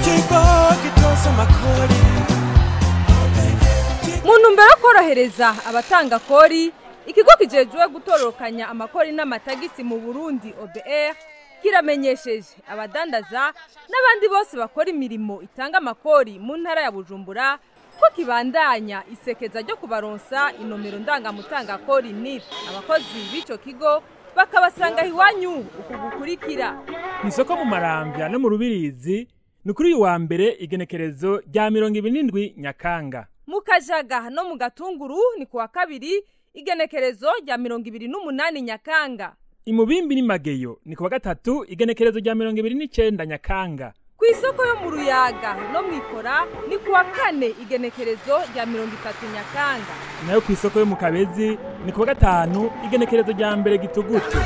ikigo gitoza amakori mu ntumbero yo korohereza abatanga kori ikigo kijejwe gutororokanya amakori n'amatagisi mu burundi obr kiramenyesheje abadandaza n'abandi bose bakora imirimo itanga amakori mu ntara ya bujumbura ko kibandanya isekeza ryo kubaronsa inomero ndangamutangakori nif abakozi b'icyo kigo bakabasanga iwanyu uku gukurikira ku isoko mu marambya no mu rubirizi ni kuri uyu wa mbere igenekerezo rya mirongo ibiri n'indwi nyakanga mu kajaga no mu gatunguru ni ku wa kabiri igenekerezo rya mirongo ibiri n'umunani nyakanga imubimbi n'imageyo ni ku wa gatatu igenekerezo rya mirongo ibiri n'icenda nyakanga ku isoko yo mu ruyaga no mu ikora ni ku wa kane igenekerezo rya mirongo itatu nyakanga nayo ku isoko yo mu kabezi ni ku wa gatanu igenekerezo rya mbere gitugutu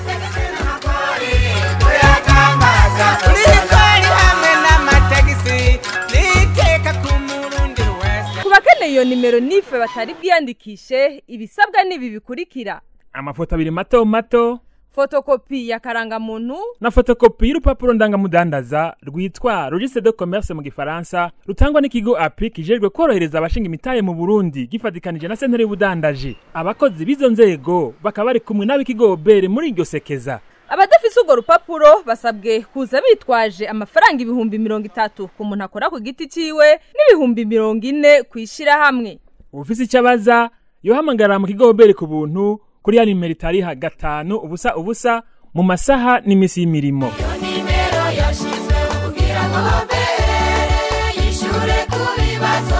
urikori hamwe n'amatagisi niteka ku murundi wese ku bakeneye iyo nimero nife batari bwiyandikishe ibisabwa n'ibi bikurikira amafoto abiri mato mato fotokopi ya karangamuntu na fotokopi y'urupapuro ndangamudandaza rwitwa registre de commerce mu gifaransa rutangwa n'ikigo api kijejwe korohereza abashinga imitahe mu burundi gifatikanije na sentare y'ubudandaji abakozi b'izo nzego bakaba bari kumwe n'ab'ikigo bere muri iryo sekeza abadafise urwo rupapuro basabwe kuza bitwaje amafaranga ibihumbi mirongo itatu ku muntu akora ku giti ciwe n'ibihumbi mirongo ine ku ishirahamwe ufise icyo abaza yohamagara mu kigo bere ku buntu kuri ya nimero itariha gatanu ubusa ubusa mu masaha n'imisi y'imirimo nimero yashizweho kugira ngo obere yishure ku bibazo